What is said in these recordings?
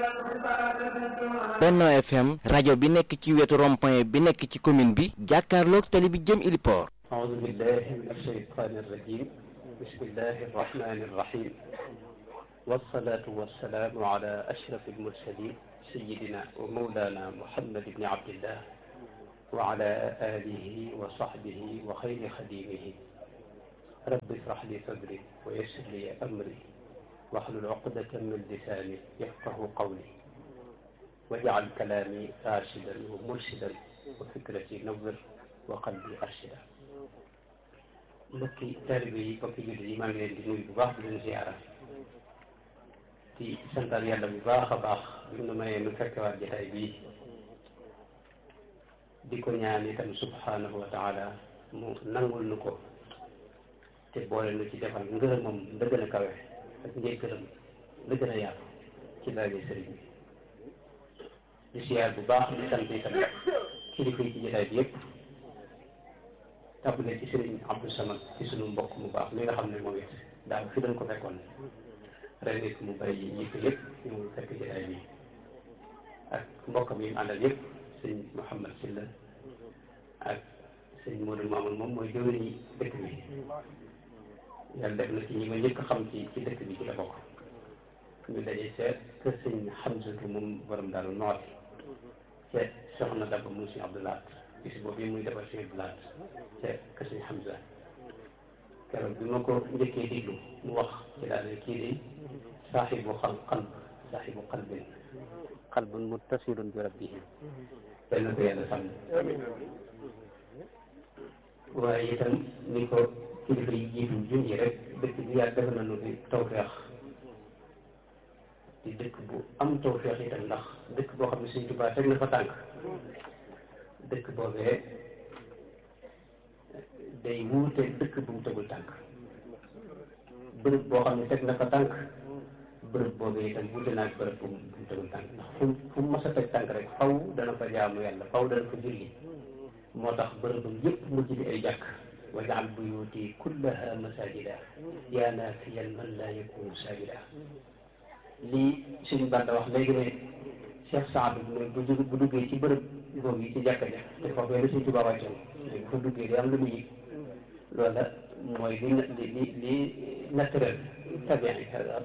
Benno FM rajo bi nekk ci wetu rond-point bi nekk ci commune bi jàkkaarloog tali bi jëm Iliport أعوذ بالله من الشيطان الرجيم بسم الله الرحمن الرحيم والصلاة والسلام على أشرف المرسلين سيدنا ومولانا محمد بن عبد الله وعلى آله وصحبه وخير خديمه رب اشرح لي صدري ويسر لي أمري واحلل عقدة من لساني يفقه قولي واجعل كلامي راشدا ومرشدا وفكرتي نور وقلبي أرشدا mbokki taalibe yi mbokki jullit yi maa ngi leen di nuyu bu baax di leen ziara di santal yàlla bu baax a baax bi mu mayee nu fekkewaat jotaay bii di ko ñaan itam subhanahu wa taala mu nangul nu ko te boole nu ci defal ngërëmam la gën a kawe ak njëkkëram la gën a yaatu ci laaje sëriñ bi di ziar bu baax di sant itam kilifa yi ci jotaay bi yëpp tàmbalee ci sëriñ Abdou Samad ci sunu mbokk mu baax mi nga xam ne moom it daaw fi dañ ko fekkoon ren it mu bàyyi ñi ko yëpp ñu fekk jotaay bi ak mbokkam yi mu àndal yëpp sëñ Mouhamad Silla ak sëñ Modou Mamoun moom mooy jëwriñu dëkk bi yàlla def na ci ñi ma njëkk xam ci ci dëkk bi ci la bokk ñu daje seet kër sëñ Hamzatu moom borom daal nooti seet soxna Daba mu si Abdoulaat bis boobu yi muy defal seen blaat ca kër sëñ Hamza keroog bi ma ko njëkkee diglu mu wax ci daal ne kii di saaxibu xal qalb saaxibu qalbin qalbun muttasilun bi rabbihi yal na ko yàlla sàmm waaye itam ni ko kilifa yi jiitu junji rek dëkk bi yàlla def nañu di tawfeex di dëkk bu am tawfeex itam ndax dëkk boo xam ne Sëñ Tuubaa teg na fa tànk dëkk boobee day wuute dëkk bu mu tegul tànk bërëb boo xam ne teg na fa tànk bërëb boobee itam wuute naa ak bërëb bu mu tegul tànk ndax fu fu mu mas a teg tànk rek faw dana fa jaamu yàlla faw dana fa julli moo tax bërëbam yépp mujj di ay jàkk wajaal buyuti kullaha masajida yaa naafiyan man laa yakunu sajida lii suñu banda wax léegi ne Cheikh Saad bu bu duggee ci bërëb boobu yi ci jàkka ja te foofu la Sëñ Tuubaa wàccoon bu fa duggee day am lu mu yëg loola mooy li li li li naturel tabian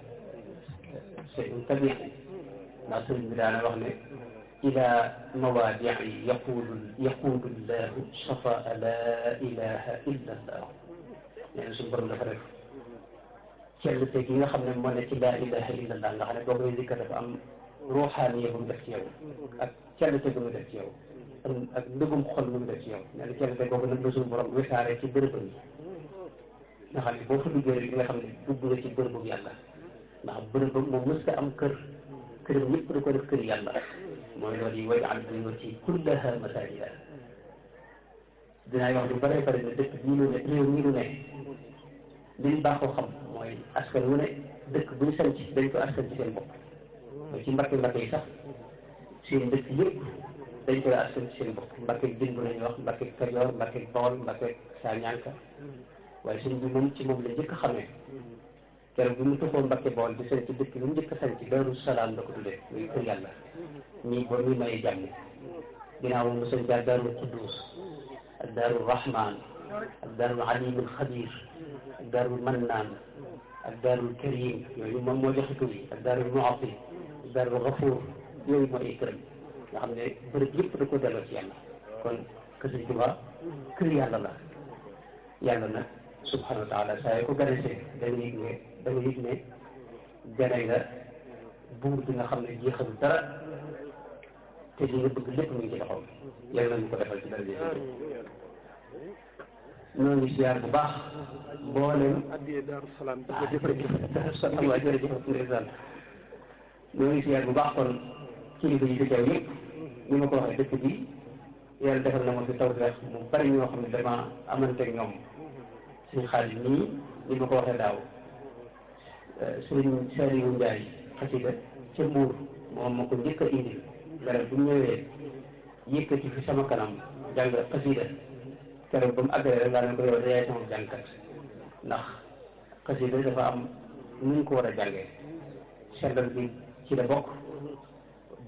c'est un tabian ndax sëriñ bi daana wax ne ila mawaadii yaqulu yaqulu llahu safaa la ilaha illa allah nee na suñu borom dafa def cell te gi nga xam ne moo ne ci la ilaha illa allah nga xam ne boo koy zikkar dafa am ruuxaaniya bu mu def ci yow ak cellite bu mu def ci yow ak ndëgum xol bu mu def ci yow nee na cellite boobu nag la suñu borom wisaare ci bërëbam yi nga xam ne boo fa duggee rek nga xam ne dugg nga ci bërëbu yàlla ndax bërëbam moom mës nga am kër këram yëpp da ko def kër yàlla mooy loolu yi way al buyuti kullaha masajida dinaa wax lu bare bare ne dëkk bii lu ne réew mi lu ne liñ baaxoo xam mooy askan wu ne dëkk bu ñu sanc dañ ko askan ci seen bopp mooy ci mbakke mbakke yi sax seen dëkk yëpp dañ koy askan ci seen bopp mbakke jëmb lañuy wax mbakke kajoor mbakke bawol mbakke saa ñànka waaye sëñ bi moom ci moom la njëkk xamee keroog bi mu tuxoo mbakke bawol di seen ci dëkk bi mu njëkk sañ ci daaru salaam la ko tuddee muy kër yàlla ñii boo muy maye jàmm ginnaaw moom mu sañ jaar daarul quddus ak daarul rahman ak daarul alimul xabir ak daarul mannaan ak daarul karim yooyu moom moo joxe tur yi ak daarul muati ak daarul gafuur yooyu mooy ay këram nga xam ne bërëb yëpp da ko delloo ci yàlla kon kër Sëñ Tuubaa kër yàlla la yàlla nag subhanahu wa taala saa yoo ko ganesee da nga yëg ne da nga yëg ne gane nga buur bi nga xam ne jeexalu dara te li nga bëgg lépp mu ngi ci loxoom yàlla nañu ko defal ci dara ji ñoo ngi siyaar bu baax mboolem addiyee Daaru Salaam ah jërëjëf Daaru Salaam waaw jërëjëf ndeysaan ñoo ngi siyaar bu baax kon kilifa yi fi teew yëpp ni ma ko waxee dëkk bi yàlla defal na ma fi tawfeex mu bari ñoo xam ne dama amante ak ñoom suñu xaalis nii ni ma ko waxee daaw sëriñ Saliou Ndiaye xasida ca Mbuur moom ma ko njëkk a indil garab bu ñëwee yëkkati fi sama kanam jàng xasida keroog ba mu àggalee rek laa ne ko yow de yaay sama jàngkat ndax xasida dafa am nu ñu ko war a jàngee sellal bi ci la bokk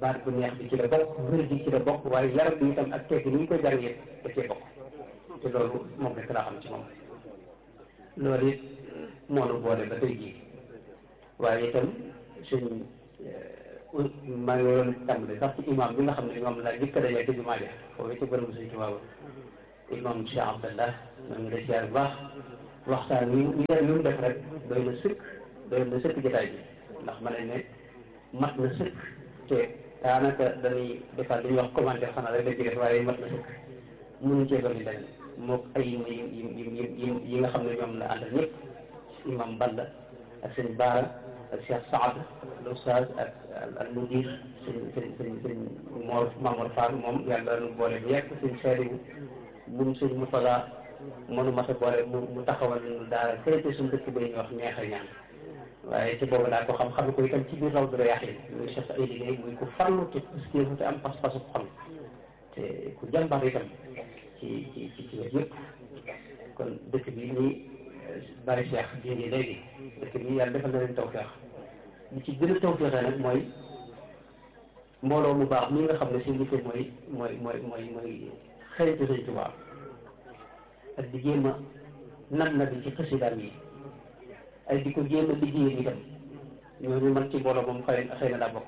baat bu neex bi ci la bokk wér gi ci la bokk waaye yaram bi itam ak tekki ni ñu koy jàngee da cee bokk te loolu moom rek laa xam ci moom loolu it moo nu boole ba tey jii waaye itam suñ maa ngi doon tàmbali sax ci imam bi nga xam ne moom laa jëkk a dajee ci jumaa ja foofu ci bërëb suñ tubaab imam Cheikh Abdallah maa ngi lay ziar bu baax waxtaan wi ñu def lu mu def rek doy na sëkk doy na sëkk jotaay bi ndax ma ne ne mat na sëkk te daanaka dañuy defal li ñuy wax commentaire xanaa rek dañ ci def waaye mat na sëkk mënuñ cee dolli leneen mook ay yi yi yi yi nga xam ne ñoom la àndal ñëpp imam Balla ak sëñ Baara ak Cheikh Saad l'oustaz ak al mudir sëñ sëñ sëñ sëñ Mor Mamour Fall moom yàlla nu boole bu yegg sëñ Seydou moom sëñ Moutala mënu ma sa boole mu mu taxawal ñu daara fële suñu dëkk ba ñuy wax neex a ñaan waaye ci boobu daa ko xam xam ko itam ci biir raw dara yàq yi muy Cheikh ay liggéey muy ku farlu te pëstéefu te am pas-pasu xol te ku jàmbar itam ci ci ci ci wet yëpp kon dëkk bi nii bari Cheikh jéegi léegi dëkk bi yàlla defal na leen tawfeex li ci gën a tawfeexee nag mooy mbooloo mu baax mi nga xam ne seen liggéey mooy mooy mooy mooy mooy xëytu Sëñ Tuubaa ak di jéem a nan na bi ci xasidaam yi ay di ko jéem a liggéey itam ñooñu man ci mbooloo moom xëy xëy na daa bokk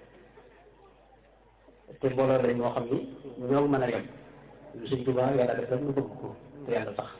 te mbooloo lañ moo xam ni ñoo mën a yem Sëñ Tuubaa yàlla def rek ñu bëgg ko te yàlla tax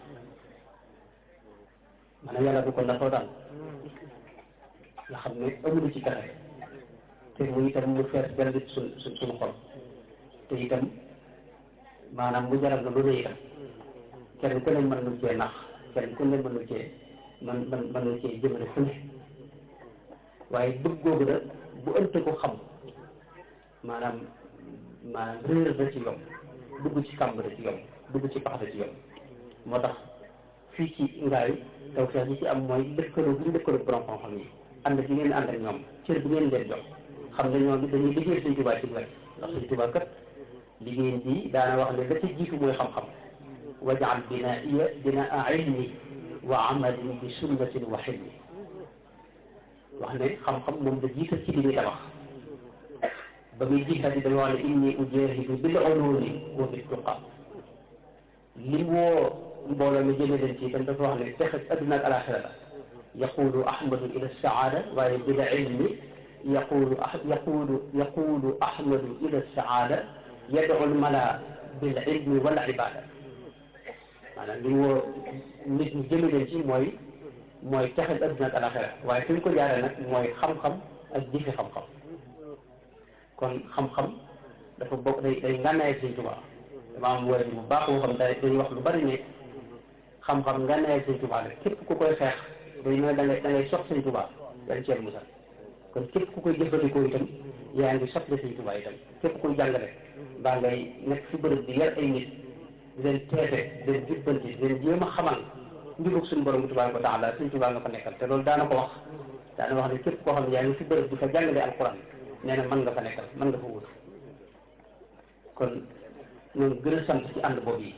maanaam yàlla du ko nattoo daal nga xam ne amulu ci pexe te mu itam mu fees benn suñ suñ suñu xol te itam maanaam mu jaral na lu ne itam kenn ku ne mën nu cee nax kenn ku ne mën nu cee man man mën nu cee jëmale fu ne waaye bëgg googu da bu ënt ko xam maanaam maanaam réer da ci yomb dugg ci kàmb da ci yomb dugg ci pax da ci yomb moo tax fii ci ngaay taw feex yi ci am mooy lëkkaloo bi ñu lëkkaloo borom xam-xam yi ànd bi ngeen ànd ak ñoom cër bi ngeen leen jox xam ne ñoom dañuy liggéey Sëñ Tuubaa ci wet ndax Sëñ Tuubaa kat liggéeyam bi daana wax ne la ca jiitu mooy xam-xam wajaal binaiya binaa ilmi wa amalin bi sunnatin wa xilmi wax ne xam-xam moom la jiital ci li muy tabax ba muy jiital yi dañu wax ne inni ujahidu bil ulumi wa bit tuqa li woo mbooloo mi jëme leen ci itam dafa wax ne texe adduna ak alaxira la yaqulu ahmadu ila saada waaye bila ilmi yaqulu yaqulu yaqulu ahmadu ila saada yadu lmala bil ilmi wala ibada maanaam li woo nit ñi jëme leen ci mooy mooy texe adduna ak alaxira waaye fi ñu ko jaaree nag mooy xam-xam ak jëfe xam-xam kon xam-xam dafa bokk day day ngànnaay Sëñ Tuubaa dama am wóor bu baax boo xam day dañuy wax lu bari ne xam-xam ngànnaay Sëñ Tuubaa la képp ku koy xeex day ne da ngay da ngay sox Sëñ Tuubaa dañ ceel musal kon képp ku koy jëfandikoo itam yaa ngi soxla Sëñ Tuubaa itam képp kuy jàngale baa ngay nekk fi bërëb di yar ay nit di leen teete di leen jubbanti di leen jéem a xamal njubug suñu borom tabaaraka wa taala Sëñ Tuubaa nga fa nekkal te loolu daana ko wax daana wax ne képp koo xam ne yaa ngi fi bërëb di fa jàngale alquran nee na mën nga fa nekkal mën nga fa wut kon ñoom gën a sant ci ànd boobu yi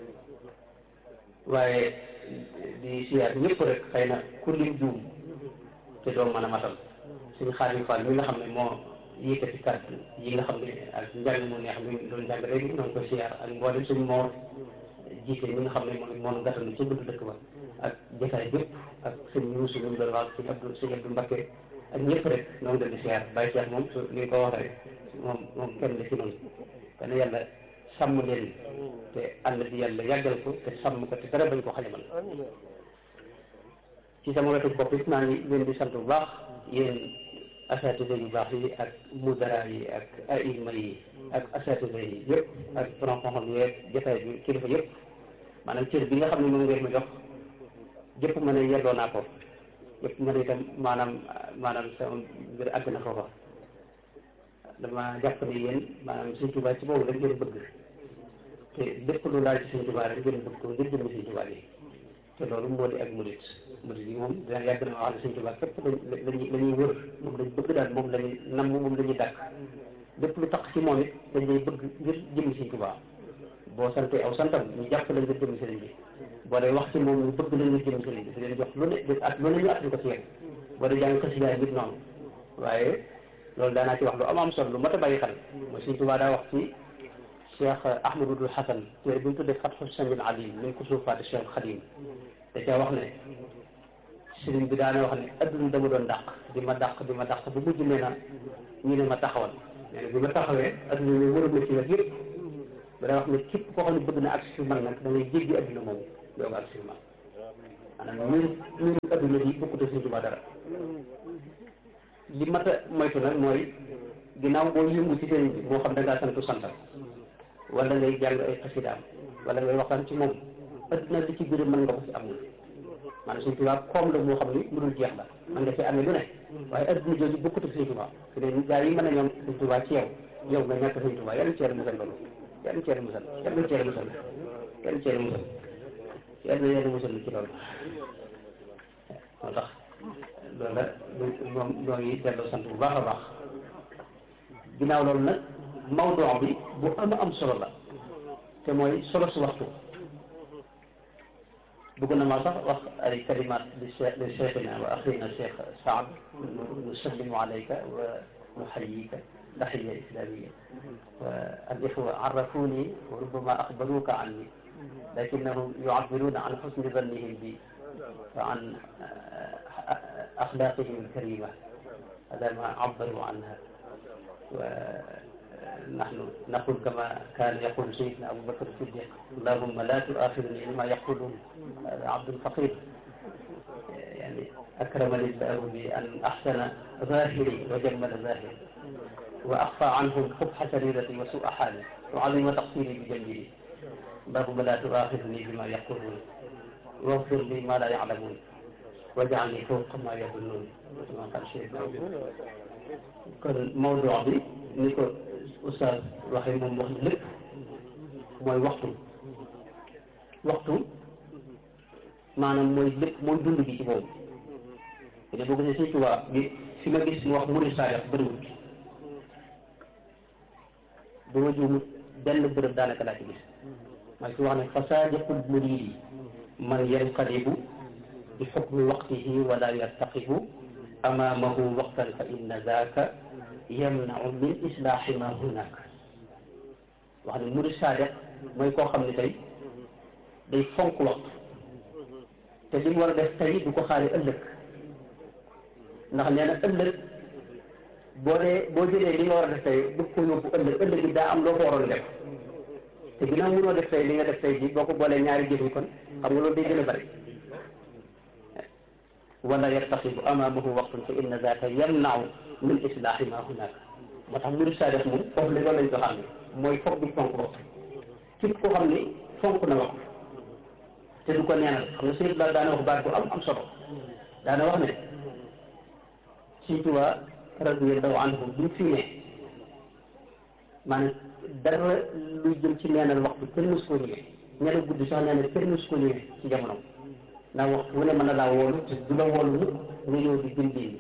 waaye di siyaar ñëpp rek xëy na ku lim juum te doo mën a matal suñu Xaadim Fall mi nga xam ne moo yëkkati kàddu yi nga xam ne ak njàng mu neex mi doon jàng léegi noonu ko siyaar ak mboolem suñu moo jiite mi nga xam ne moom moo nu gàttal ci buntu dëkk ba ak jotaay bépp ak sëñ Yuusu mi mu doon wax sëñ Abdou sëñ Abdou Mbacké ak ñëpp rek noonu leen di siyaar bàyyi siyaar moom su li ko waxee moom moom kenn la ci noonu kon yàlla sàmm leen te ànd bi yàlla yàggal ko te sàmm ko te dara bañ ko xajamal ci sama wetu bopp it maa ngi leen di sant bu baax yéen asatise yu baax yi ak mudara yi ak aima yi ak asatise yi yëpp ak borom xam-xam yeeg jotaay bi kilifa yëpp maanaam cër bi nga xam ne moom ngeen ma jox jëpp ma ne yelloo naa ko yëpp ma ne itam maanaam maanaam sama mbir àgg na foofa dama jàpp ne yéen maanaam Sëñ Tuubaa ci boobu rek ngeen bëgg te lépp lu laal ci Sëñ Tuubaa rek ngeen bëgg ko ngir jëm Sëñ Tuubaa yi te loolu moo di ak murit murit yi moom dina yàgg na wax ne Sëñ Tuubaa képp lañuy la ñuy wër moom lañ bëgg daal moom lañuy namm moom la ñuy dàkk lépp lu tax ci moom it dañ lay bëgg ngir jëm Sëñ Tuubaa boo santee aw santam ñu jàpp la ngir jëm sëriñ bi boo dee wax ci moom ñu bëgg la ngir jëm sëriñ bi di leen jox lu ne at lu ne ñu at ko ci yéen boo dee jàng xasida nit noonu waaye loolu daanaa ci wax lu am am solo lu mat a bàyyi xel mooy Sëñ Tuubaa daa wax ci Cheikh Ahmadul Hasan téere bi mu tuddee Fathu Samil Alim min kusufaati Cheikh Xadim da caa wax ne sëriñ bi daana wax ne adduna dama doon dàq di ma dàq di ma dàq bu mujj nee na ñu ne ma taxawal nee na bi ma taxawee adduna ñu wëral ma ci wet yëpp ba daa wax ne képp koo xam ne bëgg na agsi fi man nag da ngay jéggi adduna moom doo ko agsi fi man maanaam ñun ñun adduna bi bokkut a Sëñ Tuubaa dara li mat a moytu nag mooy ginnaaw boo yëngu ci sëriñ bi moo xam da ngaa santu santal wala ngay jàng ay xasidaam wala ngay waxtaan ci moom adduna li ci gën a mën nga ko ci am na maanaam Sëñ Tuubaa koom la moo xam ni lu dul jeex la man nga ci amee lu ne waaye adduna jooju bokkut ak Sëñ Tuubaa su dee gaa yi mën a ñoom Sëñ Tuubaa ci yow yow nga ñàkk Sëñ Tuubaa yàlla ci yàlla musal loolu yàlla ci yàlla musal yàlla ci yàlla musal yàlla ci yàlla musal yàlla yàlla musal ci loolu moo tax loolu la moom ñoo ngi delloo sant bu baax a baax ginnaaw loolu nag mawduu bi bu am am solo la te mooy solo su waxtu bëgg na maa sax wax ay kalimat li cheikh li cheikhina wa axina cheikh Saad nusallimu alayka wa nuxayika taxiya islamia wa al ixwa arrafuni wa rubbama axbaruka anni lakinnahum yucabiruna an xusni dannihim bi wa an axlaqihim alkarima hada ma cabaru anha ونحن نقول كما كان يقول سيدنا أبو بكر الصديق اللهم لا تؤاخذني بما يقولون هذا عبد فقير يعني أكرمني الله بأن أحسن ظاهري وجمل ظاهري وأخفى عنهم قبح سريرتي وسوء حالي وعظم تقصيري بجنبي اللهم لا تؤاخذني بما يقولون واغفر لي ما لا يعلمون واجعلني فوق ما يظنون كما قال سيدنا أبو kon mawduu bi ni ko oustaz waxee moom wax lépp mooy waxtu waxtu maanaam mooy lépp mooy dund gi ci boobu te boo gisee Sëñ Tuubaa bi fi ma gis mu wax murid saadiq bëriwul ba ma juumut benn bërëb daanaka laa ci gis mooy fi wax ne fa saadiqul muridi man yanqalibu bi xukmi waqtihi wala yartaqibu amaamahu waqtan fa inna zaaka yamnau min islaahi ma hunaak wax ne murid saadiq mooy koo xam ne tey day fonk waxtu te li mu war a def tey du ko xaari ëllëg ndax nee na ëllëg boo dee boo jëlee li nga war a def tey bëgg ko yóbbu ëllëg ëllëg bi daa am loo ko waroon def te ginnaaw mënoo def tey li nga def tey ji boo ko boolee ñaari jëf yi kon xam nga loolu day gën a bëri wala yartaxibu amaamahu waqtun fa inna zaaka yamnau min islaahi ma hunaaka moo tax murid saadiq moom foofu la loolu lañ ko xam ne mooy foog bi fonk waxtu képp koo xam ni fonk na waxtu te du ko neenal xam nga sëñ bi daana wax baat bu am am solo daana wax ne Sëñ Tuubaa radiyallahu anhu bi mu fi ne maanaam dara luy jëm ci neenal waxtu kenn mës koo ñëwee ñeneen guddi sax nee na kenn mës koo ñëwee ci jamono ndax waxtu wu ne mën na laa woolu te du la woolu mukk nga ñëw di gën diini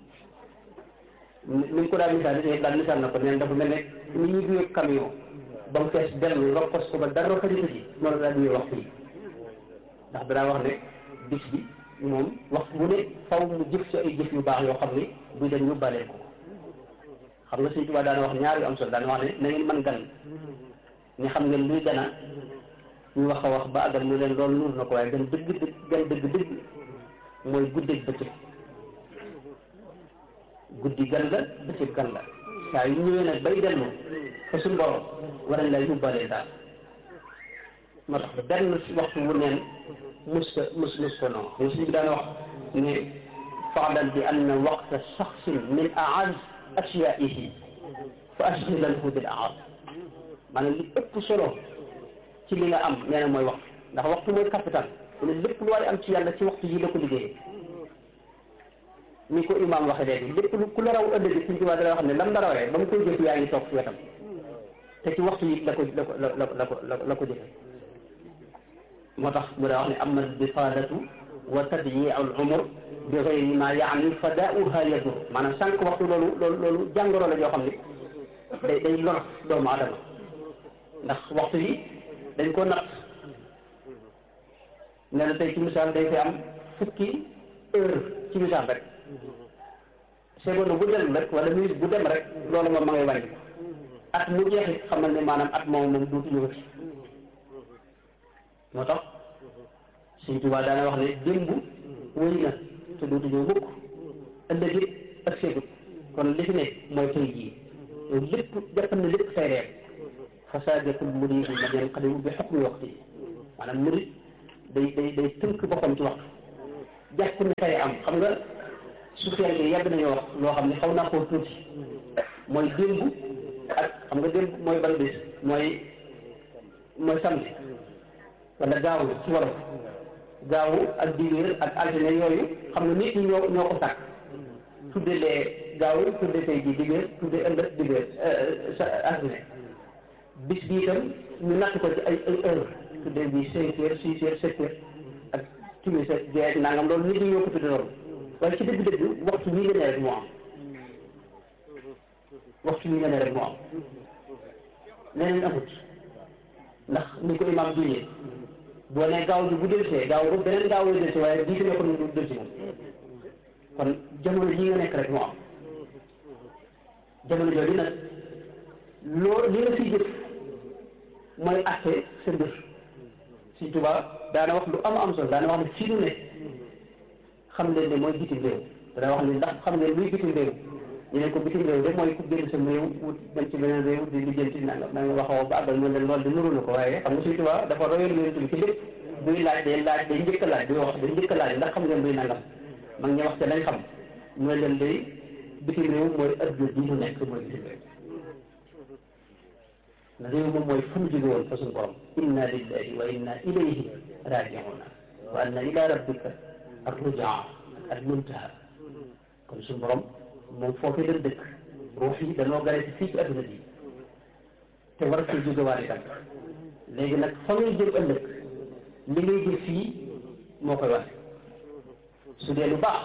ni ñu ko daal misaal di daal misaal na ko neen dafa mel ne ni ñuy duyee camion ba mu fees dellu nga pos ko ba dara xajatu ci noonu la duyee waxtu yi ndax danaa wax ne bis bi moom waxtu wu ne faw mu jëf ci ay jëf yu baax yoo xam ni du dem ñu balee ko xam nga Sëñ Tuubaa daana wax ñaar yu am solo daana wax ne na ngeen mën gan ni xam ngeen luy gana ñu wax a wax ba àggal mu leen loolu nuur na ko waaye gan dëgg dëgg gan dëgg dëgg mooy guddeeg bëccëg guddi gan la bëccëg gan la saa yu ñëwee nag bay dellu fa suñu borom war nañ lay yóbbaale daal moo tax benn waxtu wu neen mus ko mus mus ko noonu mais suñu bi daan wax ne faalam bi anna waqta shaxsin min aaz ashyaihi fa ashghilanhu bil aaz maanaam li ëpp solo ci li nga am nee na mooy waxtu ndax waxtu mooy capital ne lépp lu waay am ci yàlla ci waxtu yi la ko liggéeyee ni ko imaam waxee léegi lépp lu ku la raw ëllëg suñ ci waa dara wax ne lam la rawee ba mu koy jëf yaa ngi toog ci wetam te ci waxtu yi la ko la ko la la ko la ko jëfe moo tax mu daa wax ne ama bifaadatu wa tadyiu al umur bi gayri ma yaani fadaauha yadur maanaam sànq waxtu loolu loolu loolu jàngoro la yoo xam ne day day lor doomu adama ndax waxtu yi dañ ko natt ne la tey ci misaal day fi am fukki heure ci misaal rek seconde bu dem rek wala minute bu dem rek loolu moom ma ngay wàññi at mu jeexit xamal ne maanaam at moom moom duutu ñëwati moo tax Sëñ Tuubaa daana wax ne démb wëy na te duutu ñëw mukk ëllëg it ak seegut kon li fi ne mooy tey jii yow lépp jàppal ne lépp tey reer fasaadatul muriidi man yanqalibu bi xukmi waxti maanaam murid day day day tënk boppam ci waxtu jàpp ne tey am xam nga su fekkee yàgg nañoo wax loo xam ne xaw naa koo tuuti mooy démb ak xam nga démb mooy ban bis mooy mooy samedi wala gaaw ci wolof gaawu ak diwéer ak altine yooyu xam nga nit ñi ñoo ñoo ko sàkk tudde lee gaawu tudde tey ji diwéer tudde ëllëg diwéer sa altine bis bi itam ñu natt ko ci ay ay heure tudde bi cinq heures six heures sept heures ak timis ak gee ak nangam loolu nit ñi ñoo ko tudde loolu waaye ci dëgg-dëgg waxtu bii nga ne rek moo am waxtu bii nga ne rek moo am leneen amut ndax ni ko imaam juñee boo nee gaaw bi bu delsee gaaw ba beneen gaaw lay delsi waaye bii fi nekkoon du delsi moom kon jamono jii nga nekk rek moo am jamono jooju nag loo li nga fiy jëf mooy atte sa mbir si tubaab daana wax lu am am solo daana wax ne fii nu ne xam leen ne mooy bitim réew dana wax ne ndax xam ngeen luy bitim réew ñu ne ko bitim réew de mooy ku génn sam réew wut dem ci beneen réew di lijjanti nanga na nga waxoo ba àggal ñu leen loolu di nuru na ko waaye xam nga suy tubaab dafa royal yonent bi ci lépp buy laaj day laaj day njëkk a laaj day wax day njëkk a laaj ndax xam ngeen luy nangam mag ñi wax te lañ xam mooy leen day bitim réew mooy adduna bi mu nekk mooy bitim réew na réew moom mooy fu mu jóge woon fa suñu borom inna lillahi wa inna ilayhi raji'una wa anna ila rabbika ar-rujaa al muntaha kon suñu borom moom foofee dañ dëkk ruux yi dañoo gare ci fii ci adduna bi te war a jóge waale tam léegi nag fa ngay jëm ëllëg li ngay jël fii moo koy wax su dee lu baax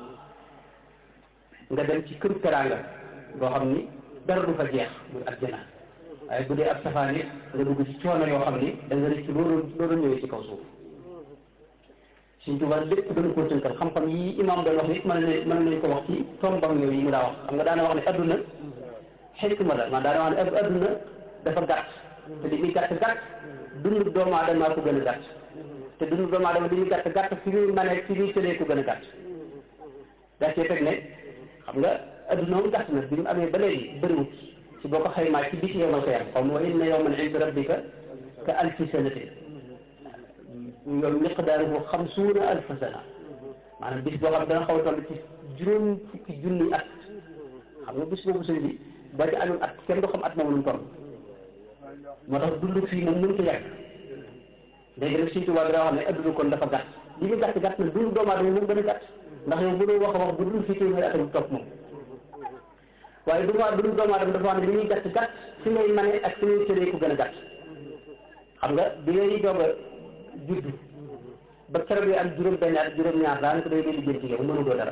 nga dem ci këru teraanga boo xam ni dara du fa jeex muy àjjana waaye bu dee ab safaan it nga dugg ci coono yoo xam ni da nga rëcc loolu loolu ñëwee ci kaw suuf suñ tubaab lépp dañu koo tënkal xam-xam yi imam doon wax nit mën nañ mën nañ ko wax ci tombam yooyu mu daa wax xam nga daana wax ne adduna xikma la man daana wax ne adduna dafa gàtt te li muy gàtt gàtt dundu doomu aadama ko gën a gàtt te dundu doomu aadama li muy gàtt gàtt fi muy mane fi muy tëlee ko gën a gàtt daa cee teg ne xam nga adduna moom gàtt na bi mu amee ba léegi bëriwut si boo ko xaymaa ci biti yowmal xiyaam xaw ma wa inna yawman inda rabbika ka alfi sanatin yow miqdaaruhu xamsuuna alfa sana maanaam bis boo xam dana xaw a toll ci juróom fukki junni at xam nga bis boobu sëñ bi boo ci amoon at kenn du xam at moom lu mu toll moo tax dund fii moom mënut a yàgg léegi nag Sëñ Tuubaa daa wax ne adduna kon dafa gàtt li ñu gàtt gàtt na dund doomu aadama moom gën a gàtt ndax yow bu doon wax a wax bu dul fii téeméeri at bu topp moom waaye du ma dund doomu aadama dafa wax ne li ñuy gàtt gàtt fi ngay mane ak fi ngay tëree ko gën a gàtt xam nga bi ngay doog a judd ba keroog yi am juróom benn at juróom ñaar daanaka day day liggéey ci yow mënu doo dara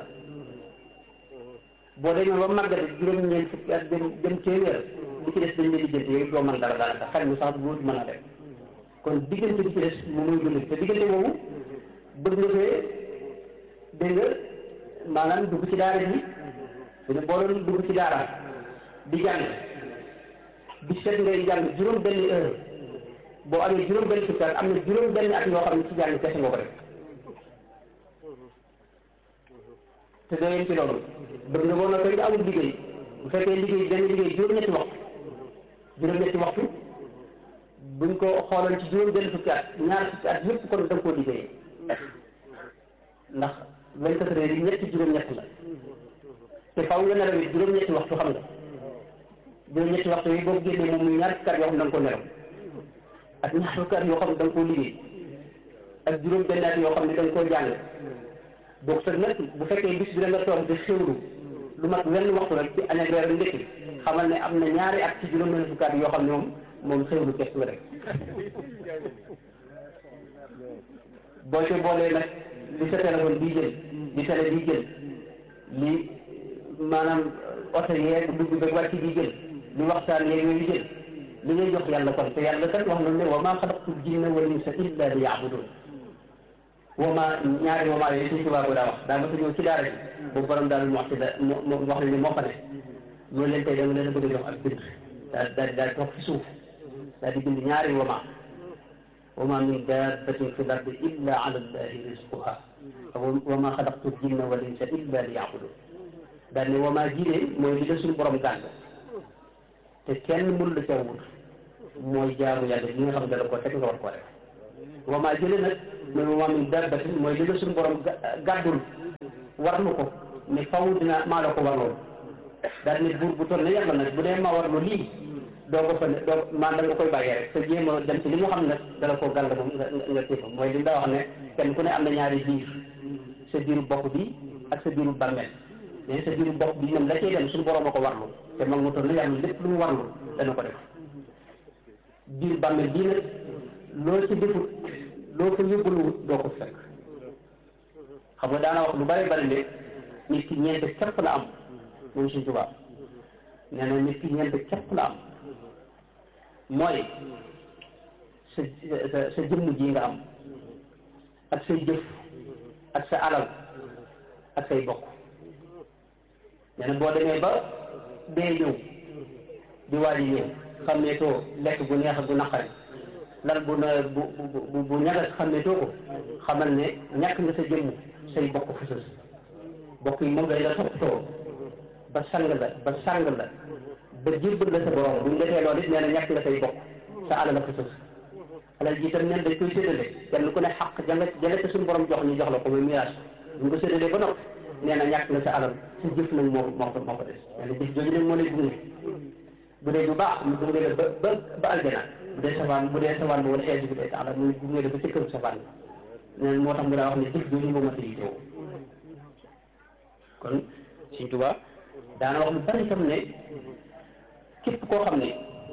boo demee ba màggate juróom ñeent fukki at jëm jëm téeméer li ci des dañ lay liggéey yow doo mën dara daanaka xel mi sax bu mën a def kon diggante bi ci des moom mooy dund te diggante boobu bëgg nga fee dégg nga maanaam dugg ci daara ji dina boo doon dugg ci daara di jàng bi set ngay jàng juróom benn heure boo amee juróom benn fukki at am na juróom benn at yoo xam ne ci jàng kese nga ko def te doo yem ci loolu bëgg nga boo na koy nga amul liggéey bu fekkee liggéey benn liggéey juróom-ñetti waxtu juróom-ñetti waxtu buñ ko xooloon ci juróom benn fukki at ñaar fukki at yëpp kon da nga koo liggéey ndax vingt-quatre heures yi ñetti juróom-ñett la te faw nga nelaw it juróom-ñetti waxtu xam nga juróom-ñetti waxtu yi boo génnee moom muy ñaar fukki at yoo xam ne da nga ko nelaw ak ñaar fukki at yoo xam ne da nga koo liggéey ak juróom benn at yoo xam ne da nga koo jàng donc te nag bu fekkee bis bi da nga toog di xewlu lu mat wenn waxtu rek ci añ ak reer ndekki xamal ne am na ñaari at ci juróom benn fukki at yoo xam ne moom moom xewlu kes la rek boo ci boolee nag li sa téléphone bii jël li télé bii jël li maanaam oto yeeg dugg ba wàcc bii jël li waxtaan yeeg yooyu jël li ngay jox yàlla kon te yàlla kat wax na ne wa maa xalaqtul jinna wal insa illa li yaabudun wama ñaari wama yooyu suñ tubaab bi daa wax daa ma sa ñëw ci daara ji boobu borom daal mu wax ci da mu wax ne ni moo fa ne loolu leen tey dama leen a bëgg a jox ak bind daal daal daal toog fi suuf daal di bind ñaari wama wama min dabbatin fi l-ardi illa ala llahi rizquha wama xalaqtu l-jinna wal insa illa li ya'budun daal ne wama jidee mooy li la suñu borom gàll te kenn mënu la ca wut mooy jaamu yàlla li nga xam ne dala ko teg nga war koo def wama jële nag mooy wama min dabbatin mooy li la suñu borom gàddul warlu ko ne faw dina maa la ko warloon daal ne buur bu toll ne yàlla nag bu dee ma warlu lii doo ko fa ne doo maan da nga koy bàyyee rek te jéem a dem ci li mu xam ne dala koo gàll moom nga nga téfa mooy li daa wax ne kenn ku ne am na ñaari biir sa biiru bopp bi ak sa biiru bàmmeel mais sa biiru bopp bi ñoom la cay dem suñu borom a ko warlu te mag mu toll ne yàlla lépp lu mu warlu dana ko def biir bàmmeel bii nag loo ci defut loo ko yóbbaluwut doo ko fekk xam nga daana wax lu bari bari ne nit ki ñeent képp la am moom suñ tubaab nee na nit ki ñeent képp la am mooy sa sa sa jëmm ji nga am ak say jëf ak sa alal ak say bokk nee na boo demee ba dee ñëw di waaj a ñëw xam ne too lekk gu neex gu naqari lal bu na bu bu bu ñagas xam ne too ko xamal ne ñàkk nga sa jëmm say bokk fësës bokk yi moom lay la toppatoo ba sang la ba sang la ba jébbal la sa borom bu ñu defee loolu it nee na ñàkk nga say bokk sa alal la fësës alal ji itam neen dañ koy séddale kenn ku ne xaq janga jale ko suñu borom jox ñu jox la ko muy miraas bu ñu ko séddalee ba noppi nee na ñàkk nga sa alal sa jëf nag moo moo ko moo ko des nee na jëf jooju nag moo lay gunge bu dee bu baax mu gunge la ba ba ba aljana bu dee safaan bu dee safaan ba wala xeetu bi day tax la muy gunge la ba ci këru safaan bi nee moo tax mu daa wax ne jëf jooju moo mat a yitewoo kon Sëñ Tuubaa daana wax lu bari tam ne képp koo xam ne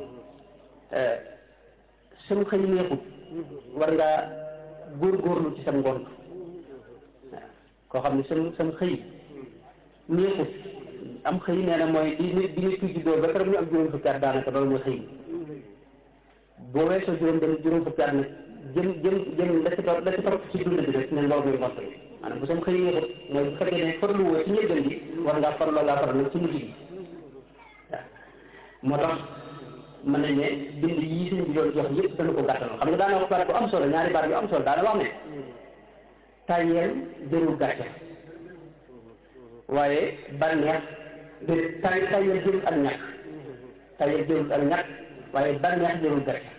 sam xëy neexut war ngaa góorgóorlu ci sam ngont waaw koo xam ne sam sam xëy neexut am xëy nee na mooy di nit di nit ki juddoo ba keroog ñu am juróom fukki at daanaka loolu mooy xëy boo weesoo juróom benn juróom fukki at nag jëm jëm jëm la ci topp la ci topp ci dund bi rek ne loolu mooy ngont bi maanaam bu sam xëy neexut mooy bu fekkee ne farlu woo ci njëlbeen gi war ngaa farloo ngaa faral nag ci mujj gi waaw moo tax mën nañ ne bind yii sëñ bi doon jox yëpp dana ko gàttal xam nga daana wax baat bu am solo ñaari baat yu am solo daana wax ne tàyyeel jërul gàcce waaye bànneex de tay tàyyeel jërul ak ñàkk tàyyeel jërul ak ñàkk waaye bànneex jërul gàcce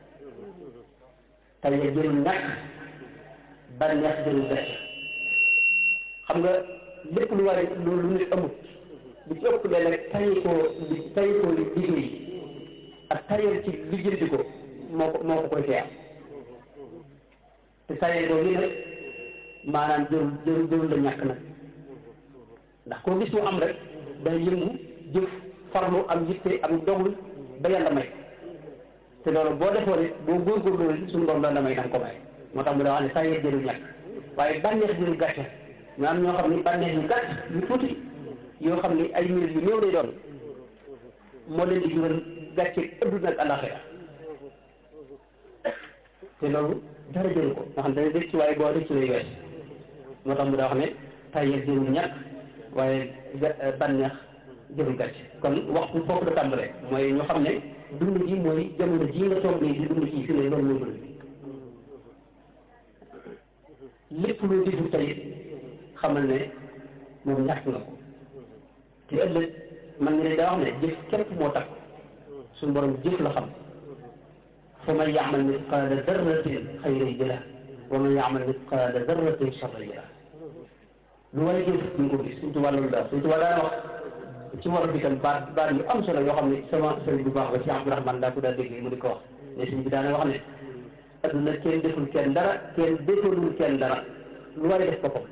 tàyyeel jërul ñàkk bànneex jërul gàcce xam nga lépp lu war lu lu nit amut li ci ëpp léeg-léeg tayi koo li tayi koo liggéey ak tayal ci lijjanti ko moo ko moo ko koy teex te tayal boobu lii nag maanaam jërul jërul jërul la ñàkk nag ndax koo gis mu am rek day yëngu jëf farlu am yitte am dogul ba yàlla may te loolu boo defoon it boo góorgóorlu suñu borom la may danga ko may moo tax mu daa wax ne tayal jërul ñàkk waaye bànneex jërul gàcce ñu am ñoo xam ni bànneex yu gàtt yu tuuti yoo xam ni ay minutes yu néew lay doon moo leen di jural gàcce adduna ak alaxira te loolu dara jëru ko nga xam dana def ci waaye boo def ci lay wees moo tax mu daa wax ne tayel jërul ñàkk waaye bànneex jërul gàcce kon waxtu foofu la tàmbalee mooy ñu xam ne dund ji mooy jamono ji nga toog nii di dund ji fi ne loolu mooy dund lépp loo deful tey xamal ne moom ñàkk nga ko te ëllëg man nga ne daa wax ne jëf képp moo tax suñu borom jëf la xam fa man yaamal misqaala darratin xayran yara wa man yaamal misqaala darratin charran yara lu waay jëf ñu ko gis suñu tubaab loolu daal suñu tubaab daan wax ci war bi tam baat baat yu am solo yoo xam ne sama sëriñ bu baax ba ci Abdourahmane daa ko daal déggee mu di ko wax ne suñ bi daana wax ne adduna kenn deful kenn dara kenn defalul kenn dara lu waay def boppam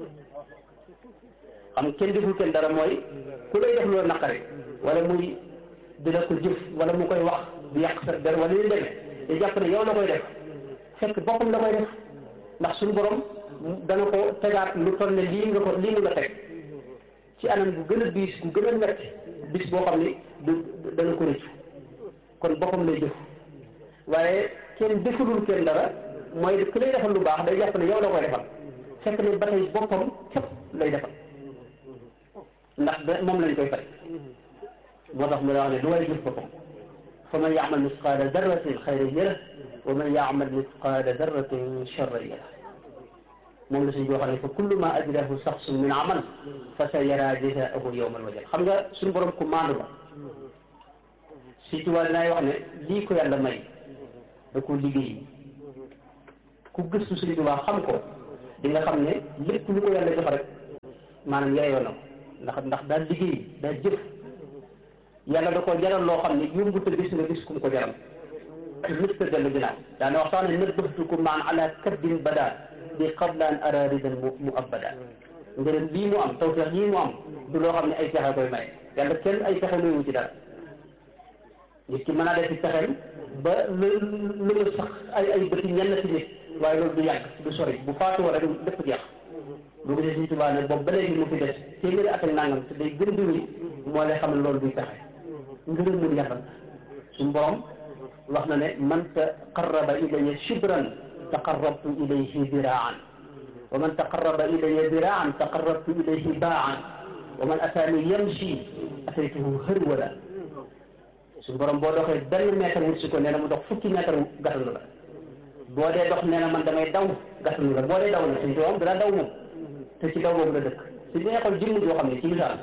xam kenn deful kenn dara mooy ku lay def loolu naqari wala muy dina ko jëf wala mu koy wax di yàq sa der wala yu demee te jàpp ne yow la koy def fekk boppam la koy def ndax suñu borom dana ko tegaat lu toll ne lii nga ko lii nga teg ci anam gu gën a biis gu gën a metti bis boo xam ne du dana ko rëccu kon boppam lay jëf waaye kenn defulul kenn dara mooy ku lay defal lu baax day jàpp ne yow la koy defal fekk ne ba tey boppam képp lay defal ndax da moom lañ koy fay moo tax mu la wax ne du way jëf boppam fa man yaamal misqaala darratin xayran yara wa man yaamal misqaala darratin charran yara moom la suñ boo xam ne fa kullu ma ajrahu saxsun min amal fa sa yara jazaahu yawmal wajal xam nga suñu borom ku maandu la si tubaab naay wax ne lii ko yàlla may da ko liggéey ku gëstu suñu tubaab xam ko di nga xam ne lépp lu ko yàlla jox rek maanaam yaayoo na ko ndax ndax daal liggéey daal jëf yàlla da ko jaral loo xam ne yombu te gis nga gis kum ko jaral mës ta dellu ginnaaw daana wax sax ne nëbbatukum maan ala kaddin bada bi qablaan araridan mu mu abada ngërëm lii mu am tawfeex yii mu am du loo xam ne ay pexe koy maye yàlla kenn ay pexe mayu ci dara nit ki mën a def ci pexeem ba lu lu nga sax ay ay bëti ñenn ci nit waaye loolu du yàgg du sori bu faatuwoo rek lépp jeex bu gisee suñu tubaab ne boobu ba léegi mu fi des téeméeri at ak nangam te day gën di wéy moo lay xam ne loolu duy pexe ngërëmul yàlla suñu borom wax na ne man taqarraba ilayya shibran taqarrabtu ilayhi diraan wa man taqarraba ilayya diraan taqarrabtu ilayhi baan wa man ataani yamshi ataytuhu hërwala suñu borom boo doxee benn mètre wut si ko nee na mu dox fukki mètre gàttalu la boo dee dox nee na man damay daw gàttalu la boo dee daw na suñu doom dana daw moom te ci daw boobu la dëkk si bi nga xool jëmm joo xam ne ci misaal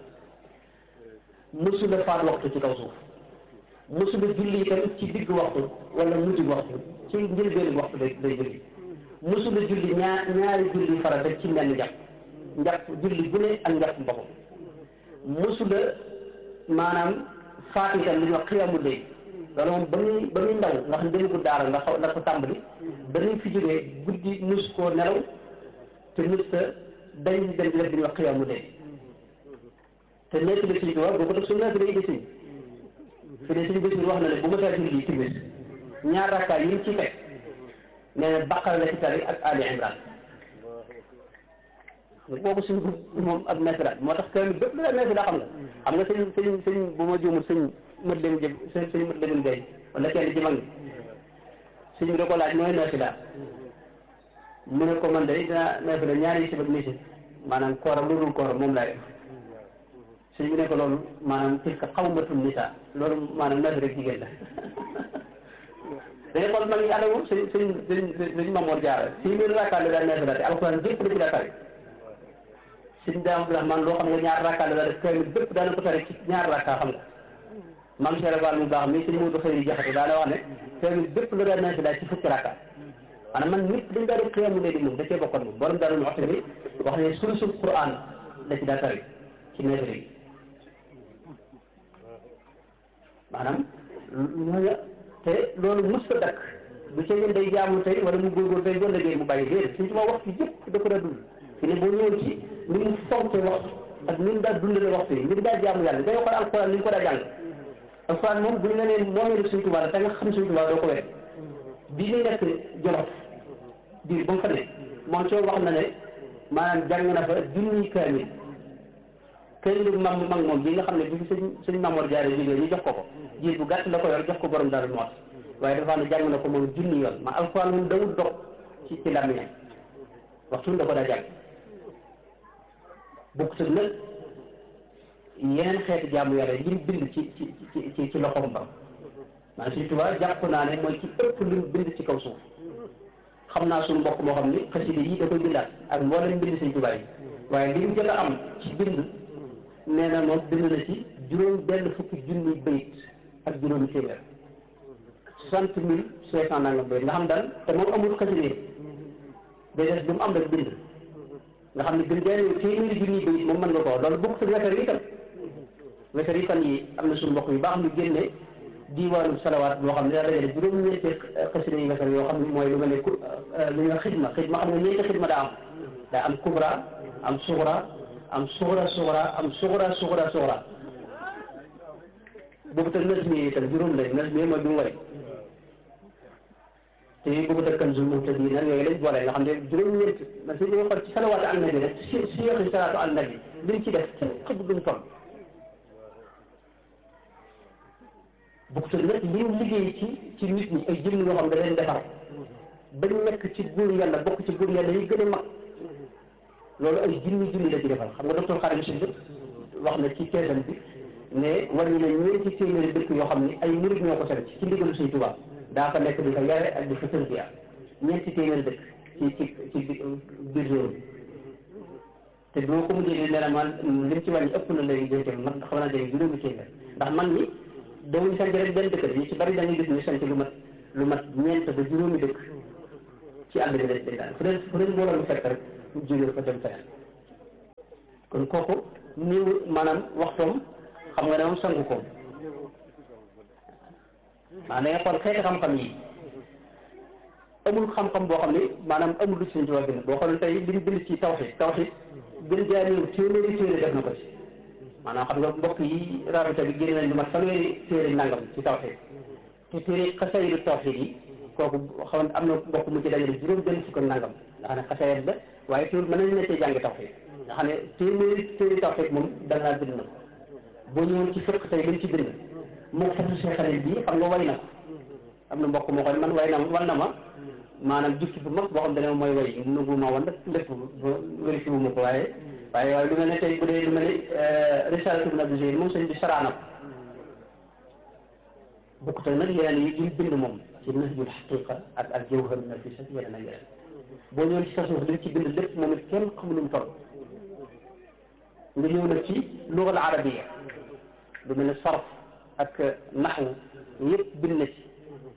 mësula faat waxtu ci kaw suuf mësula julli itam ci digg waxtu wala mujj waxtu ci njëlbéenu waxtu day day julli mësula julli ñaar ñaari julli farata ci menn njàpp njàpp julli bu ne ak njàpp boppam mësula maanaam faat itam li ñuy wax xiyaamu léegi loolu moom ba muy ba muy ndaw nga xam ne ko daara nga xaw la ko tàmbali ba muy fi jógee guddi mus koo nelaw te mus ta dañ dem di def li ñuy wax xiyaamu léegi te nekk bi suñ tubaab boo ko def suñu nekk day gisuñ fi de suñu gisuñ wax na ne bu ma saa julli timis ñaar rakkaay yi mu ci teg nee na baqara la ci tari ak Ali Imran boobu suñ moom ak nasara moo tax kër bépp la nasara xam nga xam nga sëñ sëñ sëñ bu ma juumul sëñ mët leen jëm sëñ sëñ mët leen gay wala kenn ci mag ñi sëñ bi da ko laaj mooy nasara mu ne ko man de dinaa nasara ñaari si ak nisi maanaam kooram lu dul kooram moom laa def sëñ bi ne ko loolu maanaam tilka xawmatul nisa loolu maanaam nasara jigéen la dañu xool mag ñi ànd moom sëñ sëñ sëñ sëñ Mamoor Jaara six mille rakkaat la daan nasara te alxuraan jëpp la ci daa tari sëñ Daam Abdourahmane loo xam nga ñaar rakkaat la def kër bépp daana ko tari ci ñaar rakkaa xam nga maam Cheikh Fall mu baax mi sëñ Moodu Xëy Jaxate daana wax ne kër bépp la daan nasara ci fukki rakkaat maanaam man nit dañ daa def xiyaamu léegi moom da cee bokkoon moom borom daal waxtu bi wax ne sulusul Qur'an la ci daa tari ci nasara yi maanaam ñooñu te loolu mës ko dakk bu ca ngeen day jaamu tey wala mu góorgóor tey doon liggéey mu bàyyi déedéet suñu sama waxtu yëpp da ko daa dund fi ne boo ñëwoon ci ni mu fonke waxtu ak ni mu daa dundale waxtu yi ni mu daa jaamu yàlla ngay xool alxuraan ni mu ko daa jàng alxuraan moom buñ la nee moomee suñu tubaab la te nga xam suñu tubaab doo ko wet bii ñu nekk jolof biir ba mu fa ne moom soo wax na ne maanaam jàng na fa junniy kaamil kaamil mag mag moom bi nga xam ne bi fi sëñ sëñ Mamoor Jaare jógee ñu jox ko ko jiir bu gàtt la ko yor jox ko borom daal moot waaye dafa ne jàng na ko moom junni yoon ma alxuraan moom dawul dox ci ci làmmiñam waxtu da ko daa jàng bokkut ak nag yeneen xeeti jaamu yàlla yi mu bind ci ci ci ci loxoom ba maanaam Sëñ Tuubaa jàpp naa ne mooy ci ëpp li mu bind ci kaw suuf xam naa suñu mbokk moo xam ni xasida yi da koy bindaat ak mboolem bind Sëñ Tuubaa yi waaye li mu jot a am ci bind nee na moom bind na ci juróom benn fukki junni bayit ak juróomi téeméer soixante mille cinq cent nangam bayit nga xam daal te moom amul xasida yi day des lu mu am rek bind nga xam ne gën benn téeméeri junni bayit moom mën nga ko loolu bokk sa wesar yi tam wesar yi fan yi am na suñu mbokk yu baax ñu génne diiwaanu salawaat boo xam ne daa dajale juróom-ñeenti xasida yi wesar yoo xam ne mooy lu mel ne ku lu ñuy wax xidma xidma xam ne ñeenti xidma daa am daa am kubra am suxra am suxra suxra am suxra suxra suxra boobu tam nas mi itam juróom lañ nas mi mooy bi mu wari te boobu tam kan zul muhtadin yooyu lañ boole nga xam ne juróom-ñeent man si ñu xool ci salawaatu al nabi rek si si yoxi salaatu al nabi liñ ci def kenn xëpp duñ toll boobu tam nag li mu liggéey ci ci nit ñi ay jëmm yoo xam ne da leen defar bañ nekk ci góor yàlla bokk ci góor yàlla yi gën a mag loolu ay junni junni la ci defal xam nga docteur Khadim Sy wax na ci teesam bi ne war ñu ne ñeenti téeméeri dëkk yoo xam ne ay murid ñoo ko sanc ci ndigalu Sëñ Tuubaa daa fa nekk di ko yare ak di fa tërbiya ñeenti téeméeri dëkk ci ci ci biir réew mi te boo ko mujjee di ne la man lim ci wàññi ëpp na lay dénte man xam naa dégg juróomi téeméer ndax man ñi dawuñu sanc rek benn dëkk ñu ci bari da ngay gis ñu sanc lu mat lu mat ñeent ba juróomi dëkk ci àll bi lañ dañ daan fu leen fu leen mbooloo mu fekk rek ñu jógee fa dem feneen kon kooku niw maanaam waxtoom xam nga ne moom sangu koom maanaam da nga xool xeeti xam-xam yi amul xam-xam boo xam ne maanaam amul lu ci seen tubaab bind boo xool tey li ñu bind ci tawxiid tawxiid gën jaa néew téeméeri téere def na ko ci maanaam xam nga mbokk yi rabita bi génne nañ lu mat fanweeri téere nangam ci tawxiid te téere xasayid tawxiid yi kooku xam am na mbokk mu ci dajale juróom benn fukk ak nangam nga xam ne xasayid la waaye téere mën nañ ne cee jàng tawxiid nga xam ne téeméeri téere tawxiid moom dangaa bind na ko boo ñëwoon ci fekk tey liñ ci bind moo fatu see xarit bii xam nga way na ko am na mbokk moo xam man way na wan na ma maanaam jukki bu mag boo xam ne mooy way nugu ma wan lépp vérifié wu ma ko waaye waaye waaye lu mel ne tey bu dee lu mel ne risalatu ibn abi zayd moom sëñ bi saraana ko bokkut ak nag yeneen yi ñu bind moom ci nahjul xaqiqa ak ak jawhar nafis ak yeneen ak yeneen boo ñëwoon ci sa suuf li ci bind lépp moom it kenn xamul lu mu toll nga ñëw nag ci lugal arabiya lu mel ne sarf ak naxwu yëpp bind na ci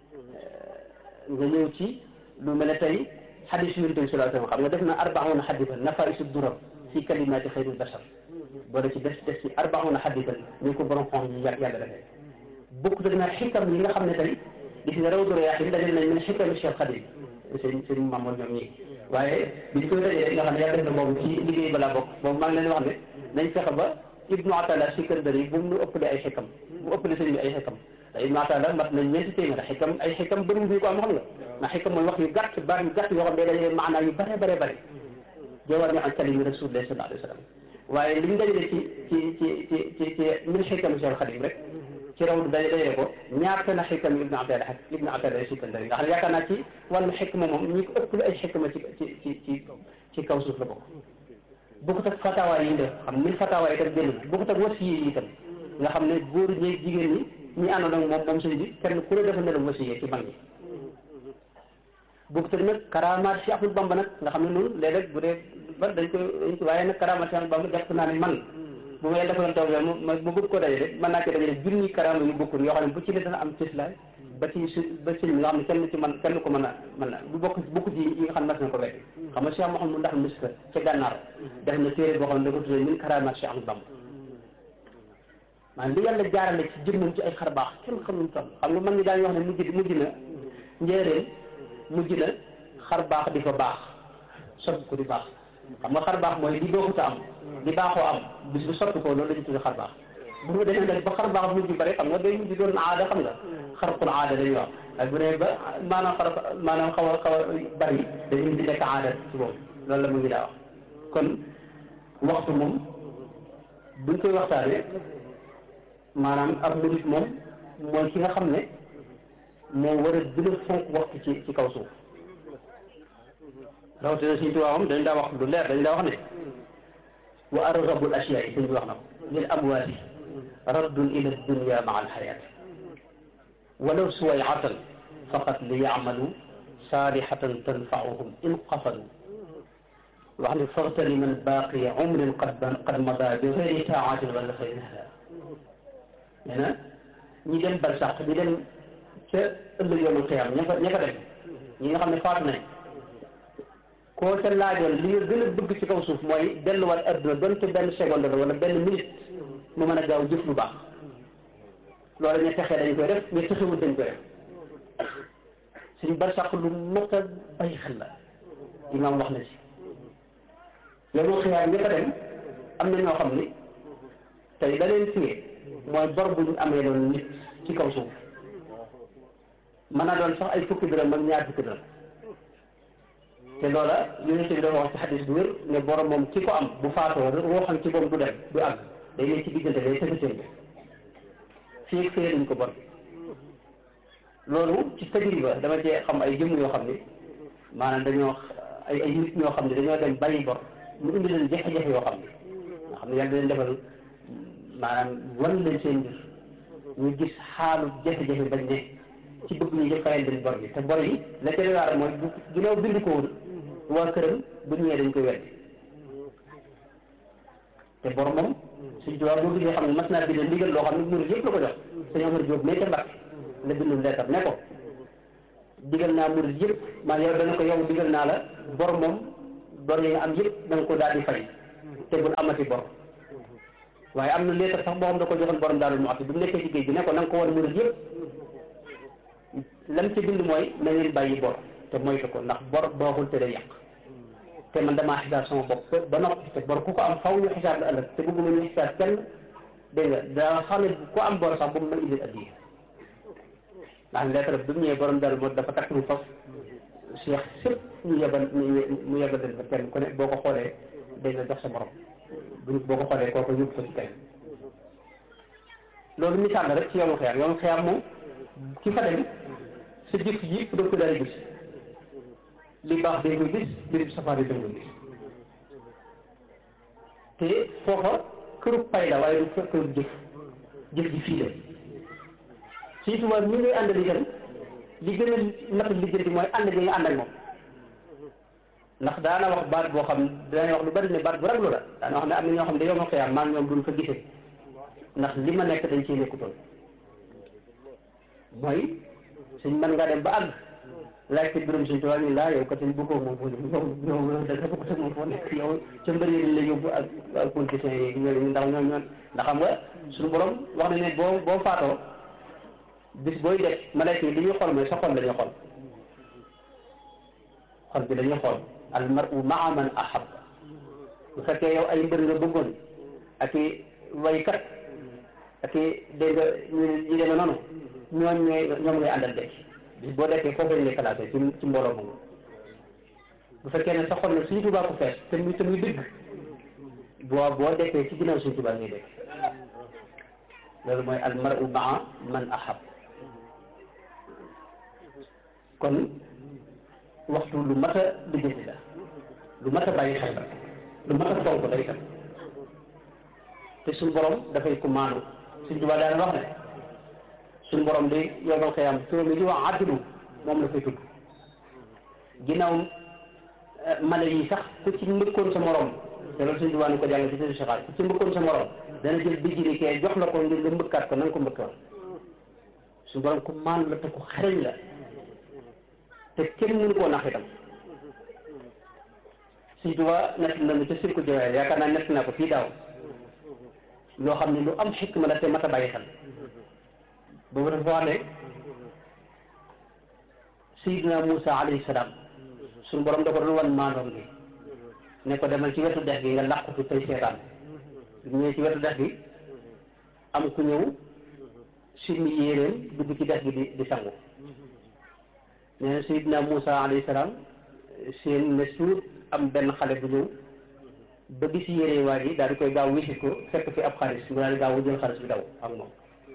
nga ñëw ci lu mel ne tey xadis yonent bi sallallahu alayhi wa sallam xam nga def na arbauna xadisan nafaisu durar fi kalimaati xayril bashar boo da ci def def ci arbauna xadisan ñu ko borom xonq yi yàgg yàgg defee bokk dëgg naa xikam yi nga xam ne tey gis nga raw doro yaaxin dajal nañ mën xikam Cheikh Xadim sëñ sëñ Mamour ñoom ñii waaye biñ koy dajee nga xam ne yàlla def na boobu ci liggéey balaa bokk boobu maa ngi leen wax ne nañ fexe ba ibnu atala sikandari bu mu nu ëppale ay xikam bu ëppale sëñ bi ay xikam te ibnu atala mat nañ ñeenti téeméer xikam ay xikam bëriwul ñu ko am xam nga ndax xikam mooy wax yu gàtt baat yu gàtt yoo xam ne dañuy maanaa yu bare bare bare jawar ñu an kalimi rasulillah sallallahu alayhi wa sallam waaye liñ dajale ci ci ci ci ci ci min xikam Cheikh Xadim rek ci raw day dajale ko ñaata na xikam ibnu atala ak ibnu atala ay sikandari nga xam ne yaakaar naa ci wàllu xikma moom ñi ko ëppale ay xikma ci ci ci ci ci kaw suuf la bokk bokkut ak fatawa yi def xam min fatawa yi tam génn bokkut ak wasiye yi itam nga xam ne góor ñi jigéen ñi ñi àndoon ak moom moom sëñ bi kenn ku ne dafa ne la wasiye ci mag ñi bokkut ak nag karamaat si Ahmadu Bamba nag nga xam ne noonu léeg-léeg bu dee ba dañ koy dañ ko waaye nag karamaat si Ahmadu Bamba jàpp naa ne man bu ma yàlla defaloon taw ma ma bëgg koo dajale mën naa ko dajale junni karama yu bokkul yoo xam ne bu ci ne dana am cislaay ba ci su ba ci nga xam ne kenn ci man kenn ko mën a mën na bu bokk bokk ci yi nga xam ne mas na ko wet xam nga Cheikh Mouhamadou ndax miska ca gànnaar def na téere boo xam ne da ko tuddee min karamaat Cheikh Ahmadou Bamba maanaam li yàlla jaarale ci jëmmam ci ay xar baax kenn xamul toll xam nga man ñi daañu wax ne mujj mujj na njéeréen mujj na xar baax di fa baax soppi ko di baax xam nga xar baax mooy di baaxuta am di baaxoo am bis bu soppi ko loolu la ñu tuddee xar baax bu nga demee nag ba xar baax mujj bari xam nga day mujj doon aada xam nga xarqul aada dañuy wax ak bu ne ba maanaam xar maanaam xaw a xaw a bari dañuy mujj nekk aada ci boobu loolu la mu ngi daa wax kon waxtu moom buñ koy waxtaanee maanaam ab murit moom mooy ki nga xam ne moo war a gën a fonk waxtu ci ci kaw suuf rawatina suñu tubaabam dañ daa wax lu leer dañ daa wax ne wa argabul asiyaa yi suñ bi wax na ko lil amwaati raddun ila dunya maa alxayaat walaw suwayatan faqat li yacmalu saalihatan tanfauhum in qafadu wax ne faxtani man baaqiya umrin qad qad mada bi xayri taatin wala xayri hada nee na ñi dem barsax ñi dem ca ëllëg yoonu xiyam ña fa ña fa dem ñi nga xam ne faatu nañ koo ca laajoon li nga gën a bëgg ci kaw suuf mooy delluwaat adduna donte benn seconde la wala benn minute mu mën a gaaw jëf lu baax loolu ña texee dañ koy def ña texewul dañ koy def suñu barsax lu mot a bàyyi xel la imaam wax na ci yoonu xiyam ña fa dem am na ñoo xam ni tey da leen téye mooy bor bu ñu amee loon nit ci kaw suuf mën naa doon sax ay fukki dërëm ak ñaar fukki dërëm te loola yonent bi dafa wax ci xadis bu wér ne borom moom ki ko am bu faatoo roo xam ci moom du dem du àgg day nekk ci diggante day tëggateen bi fii ak fee lañ ko bor loolu ci tajriba dama cee xam ay jëmm yoo xam ne maanaam dañoo ay ay nit ñoo xam ne dañoo dem bàyyi bor mu indi leen jafe-jafe yoo xam ne nga xam ne yàlla leen defal maanaam wan leen seen mbir ñu gis xaalu jafe-jafe bañ ne ci bëgg ñu jëf fayal leen bor bi te bor yi la ca waar mooy bu ginnaaw bind ko woon waa këram bu ñëwee dañ koy weddi te bor moom suñ tubaab boo gisee xam ne mas naa bind ndigal loo xam ne murid yëpp la ko jox sëñ Omar Diop mais ca Mbàkke la bindul leetar ne ko digal naa murid yëpp man yow dana ko yow digal naa la bor moom bor yi nga am yëpp da nga ko daal di fay te bul amati bor waaye am na leetar sax boo xam da ko joxoon borom daal mu ati bu mu nekkee ci géej gi ne ko na nga ko wan murid yëpp lam ci bind mooy na ngeen bàyyi bor te moytu ko ndax bor baaxul te day yàq te man damaa xisaab sama bopp ba noppi te bor ku ko am faw ñu xisaab la ëllëg te bëgguma ñu xisaab kenn dégg nga daa xam ne ku am bor sax bu mu mën indil addiya ndax lettre bi mu ñëwee borom dal moo dafa takk mu fas cheikh sëpp ñu yebal mu yebal leen fa kenn ku ne boo ko xoolee dañ la jox sa borom bu boo ko xoolee kooku yóbbu ko ci kenn loolu misaal la rek ci yoonu xeer yoonu xeer moom ki fa dem sa jëf yi yëpp da ko daal gis li baax dañ koy gis li safaan yi dañ koy gis te foofa këru pay la waaye du këru jëf jëf ji fii la si tubaab ñi ngay àndal itam li gën a natt liggéey bi mooy ànd gi nga ànd ak moom ndax daana wax baat boo xam daana wax lu bari ne baat bu raglu la daana wax ne am na ñoo xam ne yow ma xëyaam maa ñoom duñ fa gisee ndax li ma nekk dañ ciy nekkutoon mooy suñ mën ngaa dem ba àgg laaj ko biram suñ tubaab ni laa yow kat ñu bëggoo moom foo yow yow da nga bëgg moom foo nekk yow ca mbëri yi la yóbbu ak ak politiciens yi ñooñu ndax ñoom ñoom ndax xam nga suñu borom wax na ne boo boo faatoo bis booy def malayka yi li ñuy xool mooy sa xol la ñuy xool xol bi dañuy xool al mar'u ma'a man ahab bu fekkee yow ay mbër nga bëggoon ak i waykat ak i dégg nga ñu ñu demee noonu ñooñ ñooy ñoom ngay àndal de bis boo dekkee foofu lañ lay classé ci ci mbooloo moomu bu fekkee ne sa xol nag suñu tubaab ko fees te muy te muy dëgg boo boo dekkee ci ginnaaw suñu tubaab ngay dekk loolu mooy al mar'u ma'a man ahab kon waxtu lu mat a lijjanti la lu mat a bàyyi xel la lu mat a fonk la itam te suñu borom dafay ko maanu suñ tubaab daal wax ne suñu borom di yomal xëyam turam yi di wax addilu moom la fay tudd ginnaaw mala yi sax ku ci mbëkkoon sa morom te loolu suñu tubaab ni ko jàng ci seen saxaar ku ci mbëkkoon sa morom dana jël bijjiri kee jox la ko ngir nga mbëkkaat ko na nga ko mbëkkoon suñu borom ku maanu la te ku xareñ la te kenn mënu koo nax itam suñ tuba nett nañu ca sirku jowaay yaakaar naa nett naa ko fii daaw loo xam ne lu am xikma la te mat a bàyyi xel boobu dafa wax ne sayidina Moussa alayhi salaam suñu borom da ko doon wan maandoom gi ne ko demal ci wetu dex gi nga làqu fi tey seetaan bu ñëwee ci wetu dex gi am ku ñëw simmi yéeréem dugg ci dex gi di di sangu nee na Seydina Moussa alayhi salaam seen ne suur am benn xale bu ñëw ba gis yére waa ji daal di koy gaaw wisit ko fekk fi ab xaalis mu daal di gaaw jël xaalis bi daw ak moom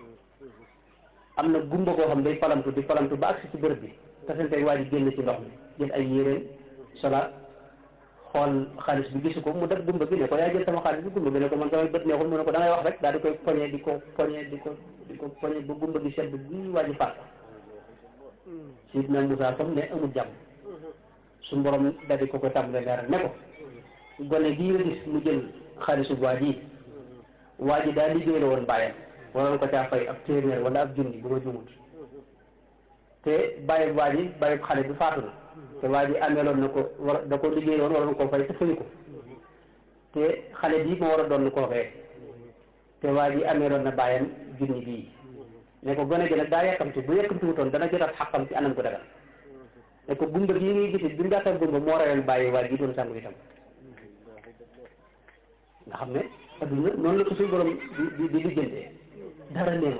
am na gumba koo xam day palamtu di palamtu ba agsi ci bërëb bi tasanteeg waa ji génn ci ndox mi jël ay yéreem solaat xool xaalis bi gisu ko mu def gumba gi ne ko yaa jël sama xaalis bi gumba gi ne ko man samay bët neexul mu ne ko da ngay wax rek daal di koy poñe di ko poñe di ko di ko poñe ba gumba gi sedd bi waa ji faat Sidna Moussa comme ne amul jàmm suñu borom daal di ko ko tàmbalee leeral ne ko gone gii nga gis mu jël xaalisu waa ji waa ji daa liggéey la woon bàyyam waroon ko caa fay ab téeméer wala ab junni bu ma jumut te bàyyi waa ji bàyyi xale bi faatu na te waa ji ameeloon na ko war da ko liggéey woon waroon koo fay te fayu ko te xale bii moo war a doon koo fee te waa ji ameeloon na bàyyam junni bii ne ko gone gi nag daa yàkkamti bu yàkkamti wutoon dana jotaat xaqam ci anam ko dagal ne ko gumba gii ngay gis bi ngàttal gumba moo reyal bàyyi waa ji doon sàngu itam nga xam ne adduna noonu la ko suñu borom di di lijjantee dara neenu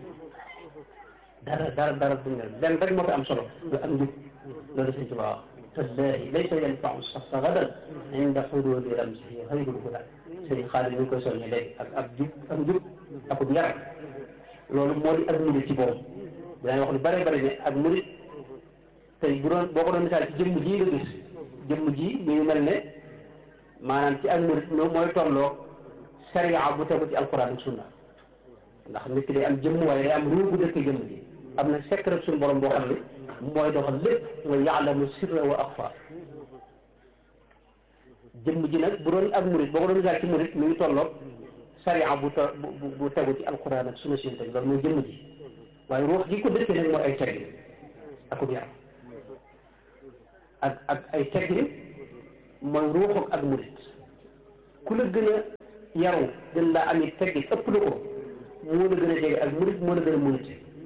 dara dara dara du ne lenn rek moo fi am solo lu am njub loolu suñ ci ba wax tallahi laysa yanfau saxsa gadan inda xududi ramsihi xayrul huda sëriñ xaalis ñu ngi koy soññe léegi ak ab jub ak njub akub yar loolu moo di ak murit ci boobu dinañ wax lu bare bari ne ak murit tey bu doon boo ko doon misaal ci jëmm ji nga gis jëmm ji mi ngi mel ne maanaam ci ak murit ñoom mooy tolloo sariya bu tegu ci alquran ak sunna ndax nit ki day am jëmm waaye day am ruu bu dëkk jëmm ji am na secret suñu borom boo xam ne mooy doxal lépp mooy yaalamu sirra wa axfa jëmm ji nag bu doon ak murit boo ko doon misaal ci murit mi ngi tolloog sariya bu to bu bu tegu ci alquran ak sunna sin loolu mooy jëmm ji waaye ruux gi ko dëkkee nag mooy ay teggin akub yaram ak ak ay teggin mooy ruuxu ak murit ku la gën a yaru gën laa am i teggin ëpp la ko moo la gën a jege ak murit moo la gën a murit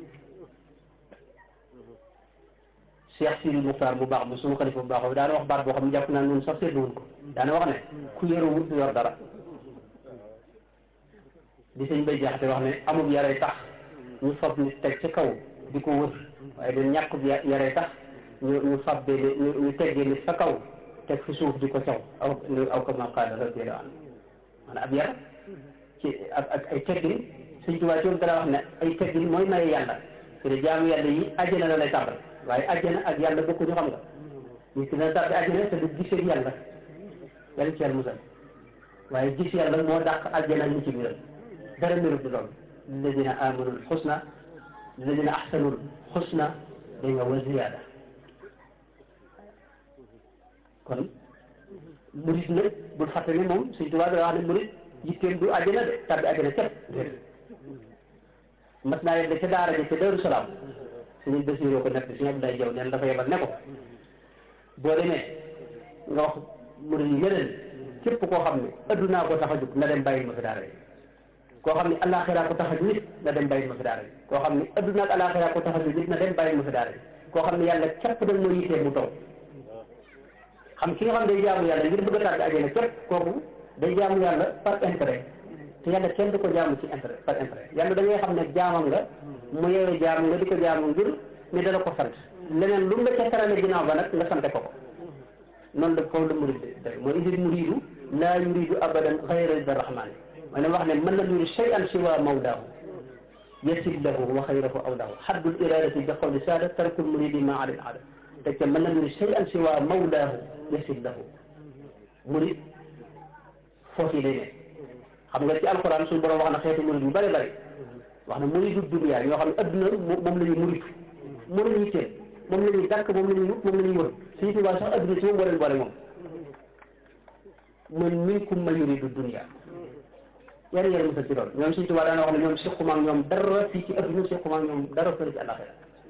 Cheikh Sidi Muxtaar bu baax bu suñu xalifa bu baax bi daana wax baat boo xam ne jàpp naa ñun sax seetluwuñ ko daana wax ne ku yaruwut du yor dara di sëñ bay jaxate wax ne amul yaray tax ñu fab nit teg ci kaw di ko wër waaye dañ ñàkk yaray tax ñu ñu fab ñu ñu teggee nit fa kaw teg fi suuf di ko caw aw aw kama qaala radiyallahu anhu maanaam ab yar ci ak ak ay teggin sëñ Tuubaa ci dara wax ne ay teggin mooy maye yàlla te de jaamu yàlla yi àjjana la lay tàmbal waaye àjjana ak yàlla bokkuñu xam nga nit ki dana tàbbi àjjana te du gisee yàlla yàlla ci yàlla musal waaye gis yàlla moo dàq àjjana ñu ci biiram dara mérut du loolu lilladina amanul xusna lilladina axsanul xusna da nga wa ziyaada kon murit nag bul fàtte ne moom Sëñ Tuubaa da wax ne murit yitteem du àjjana de tàbbi àjjana képp mas naa yebbe ca daara ji ca Daaru Salaam suñu Basiiroo ko nekk suñu Abdoulaye Jaw neen dafa yebal ne ko boo demee nga wax murit yi yeneen képp koo xam ne addunaa ko tax a jóg na dem bàyyi ma fi daara ji koo xam ne alaxira ko tax a jóg nit na dem bàyyi ma fi daara ji koo xam ne adduna ak alaxira ko tax a jóg nit na dem bàyyi ma fi daara ji koo xam ne yàlla képp dañ moo yittee mu taw xam ki nga xam day jaamu yàlla ngir bëgg a tàbbi àjjana képp kooku day jaamu yàlla par intérêt te yàlla kenn du ko jaamu ci intérêt par intérêt yàlla da ngay xam ne jaamam nga mu yeewee jaamu nga di ko jaamu ngir ne dala ko sant leneen lu nga ca tarale ginnaaw ba nag nga sante ko ko noonu la foofu la murid day mooy idil muridu laa yuridu abadan xayra rida rahmani ma ne wax ne mën na yuri shay'an siwa mawlaahu yasid lahu wa xayrahu awlaahu xaddul iradati bi qawli saada tarkul muridi ma alil aada te ca mën na yuri shay'an siwa mawlaahu yasid lahu murid foofu lay ne xam nga ci alquran suñu borom wax na xeetu murid yu bëri bëri wax na muridu dunya ñoo xam ne adduna moom la ñuy muritu moom la ñuy teel moom la ñuy dàkk moom la ñuy wut moom la ñuy wër suñu tubaab sax adduna si moom moo leen boole moom man minkum man yuridu dunya yàlla yàlla musal ci loolu ñoom suñu tubaab daana wax ne ñoom sequma ak ñoom dara fii ci adduna sequma ak ñoom dara fële ci àllaxira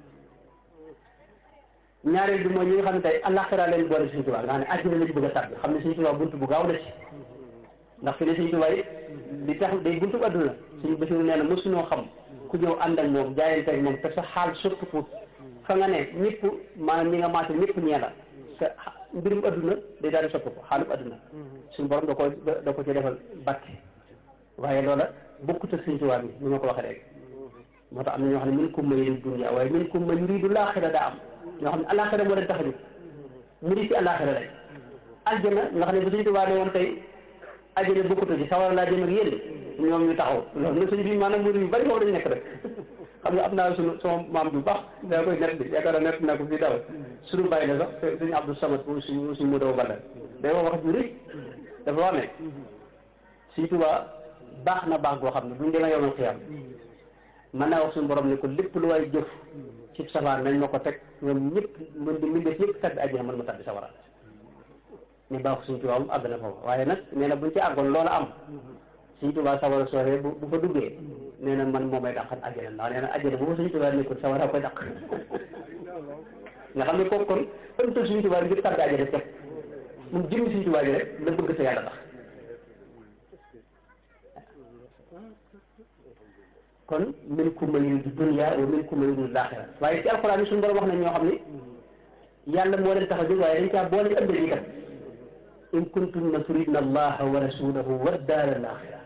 ñaareel bi mooy ñi nga xam ne tey àllaxira leen boole suñu tubaab nga xam ne àddina lañ bëgg a tàbbi xam ne suñu tubaab buntu bu gaaw la ci ndax fi ne suñu tubaab yi li tax day buntu adduna suñu basiru nee na mosunoo xam ku ñëw ànd ak moom jaayante ak moom te sa xaal surtout pour fa nga ne ñëpp maanaam ñi nga maase ñëpp ñee la sa mbirum adduna day daal di soppi ko xaalub adduna suñu borom da ko da ko ci defal bàkke waaye loola bokkut ak suñu tubaab bi ni ma ko waxee rek moo tax am na ñoo xam ne minkum man yuridu dunya waaye minkum man yuridu laaxira daa am ñoo xam ne alaxira moo leen tax a jóg mu di ci alaxira rek aljana nga xam ne bu suñu tubaab ne woon tey aljana bokkut ci sawar laa jëm ak yéen ñoom ñu taxaw loolu nag suñu bi maanaam murid yu bari foofu lañu nekk rek xam nga am naa suñu sama maam bu baax daa koy net bi yaakaar naa net naa ko fii daw suñu bàyyi la sax suñu Abdou Samad suñu suñu mu daw balla day wax wax ju rëy dafa wax ne suñu tubaab baax na baax goo xam ne buñ demee yomal xiyam mën naa wax suñu borom ne ko lépp lu waay jëf ci safaan nañ ma ko teg ñoom ñëpp mën di mbindeef ñëpp tàbbi àjjana mën ma tàbbi sawara ñu baax suñu tubaab mu àgg na foofu waaye nag nee na buñ ci àggoon loola am suñu tubaab sawara sooree bu bu fa duggee nee na man moo may dàqal àjjana ndax nee na àjjana bu fa suñu tubaab nekkul sawara koy dàq nga xam ne kooku kon ëmtal suñu tubaab ngir tàbbi àjjana képp moom jëmmi suñu tubaab yi rek la bëgg sa yàlla tax kon minkum man yuridu dunya wa minkum man yuridu laaxira waaye ci alxuraan yi suñu borom wax nañ ñoo xam ne yàlla moo leen tax a jóg waaye dañ caa boole ëllëg itam in kuntunna turidna allaha wa rasulahu wa daara laaxira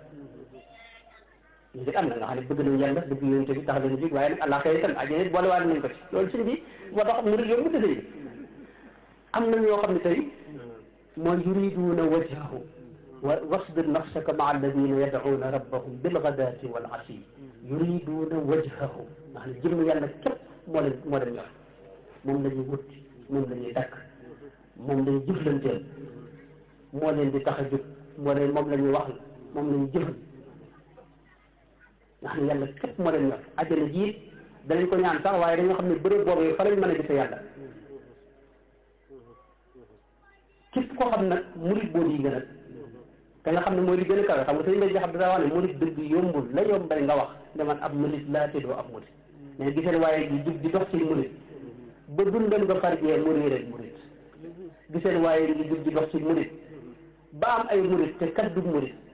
ñu am na nga xam ne bëgg nañ yàlla bëgg yonent bi tax leen jóg waaye nag àllaaxira itam àjjana boole waale nañ ko ci loolu suñ bi moo tax murid yow mu dësëy am na ñoo xam ne tey mooy yuriduuna wajhahu wa wasbir nafsaka maa alladina yadcuuna rabbahum bilgadaati wal asi yuriduuna wajhahu nga xam ne jëmm yàlla képp moo leen moo leen ñor moom la ñuy wut moom la ñuy takk moom lañuy jëflanteel moo leen di tax a jóg moo leen moom la ñuy wax moom la ñuy jëfal nga xam ne yàlla képp moo leen ñor àjjana jiit danañ ko ñaan sax waaye dañoo xam ne bërëb boobu fa lañ mën a gise yàlla képp koo xam nag murit boo di gën a te nga xam ne mooy li gën a kawe xam nga sëñ bay jaxab daa wax ne murit dëgg yombul la yombal nga wax ne man ab murit laa te doo ab murit mais giseen waaye di jug di dox ci murit ba dundam nga farjee mu réer murit giseen waaye di jug di dox ci murit ba am ay murit te kat du murit